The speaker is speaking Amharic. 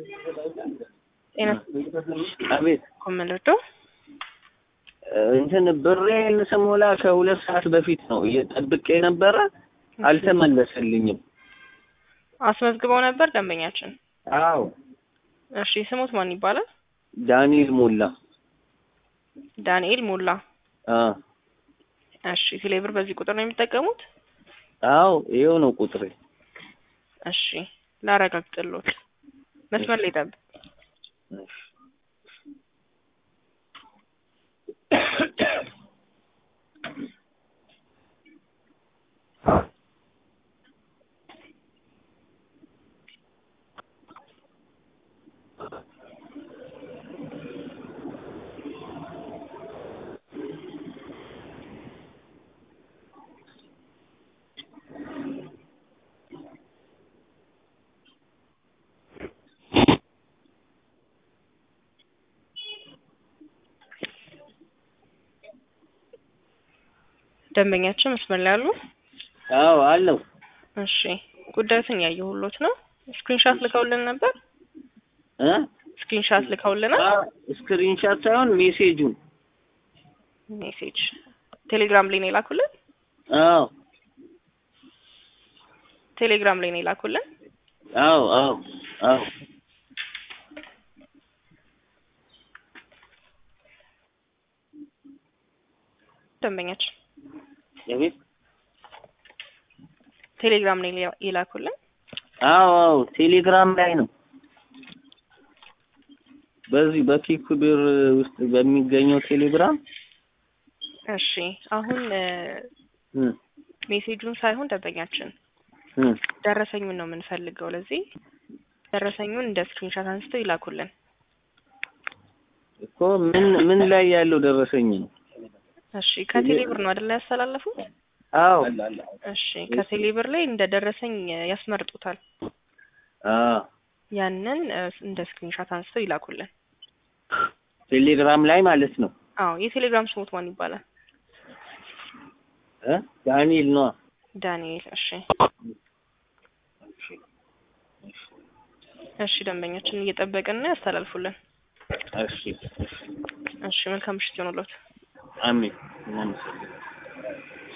ጤና አቤት ኮመንደርዶ እንትን ብሬን ስሞላ ከሁለት ሰዓት በፊት ነው እየጠብቄ ነበረ፣ አልተመለሰልኝም። አስመዝግበው ነበር ደንበኛችን። አዎ እሺ ስሙት ማን ይባላል? ዳንኤል ሞላ። ዳንኤል ሞላ። አ እሺ ቴሌብር በዚህ ቁጥር ነው የሚጠቀሙት? አዎ ይኸው ነው ቁጥሬ። እሺ ላረጋግጥልዎት። መስመር ላይ ጠብቅ። ደንበኛችን መስመር ላይ አሉ? አዎ አለው። እሺ ጉዳዩን ያየሁሎት ነው። ስክሪንሻት ልከውልን ነበር? እ ስክሪንሻት ልከውልናል? ስክሪንሻት ሳይሆን ሜሴጁን። ሜሴጅ ቴሌግራም ላይ ነው የላኩልን? አዎ ቴሌግራም ላይ ነው የላኩልን? አዎ አዎ አዎ ደንበኛችን የቤት ቴሌግራም ላይ የላኩልን? አዎ አዎ ቴሌግራም ላይ ነው። በዚህ በኪክ ብር ውስጥ በሚገኘው ቴሌግራም እሺ አሁን እ እ ሜሴጁን ሳይሆን ደንበኛችን እ ደረሰኙን ነው የምንፈልገው። ለዚህ ደረሰኙን እንደ ስክሪንሻት አንስተው ይላኩልን። እኮ ምን ምን ላይ ያለው ደረሰኝ ነው? እሺ ከቴሌ ብር ነው አይደል ያስተላለፉት? አዎ እሺ ከቴሌ ብር ላይ እንደ ደረሰኝ ያስመርጡታል። አዎ ያንን እ እንደ ስክሪንሻት አንስተው ይላኩልን። ቴሌግራም ላይ ማለት ነው። አዎ የቴሌግራም ስሙት ማን ይባላል? እ ዳንኤል ነው። ዳንኤል። እሺ እሺ ደንበኛችን እየጠበቅን ነው፣ ያስተላልፉልን። እሺ እሺ እሺ መልካም ምሽት ይሆኑልዎት። አሜን። እናመሰግናለን።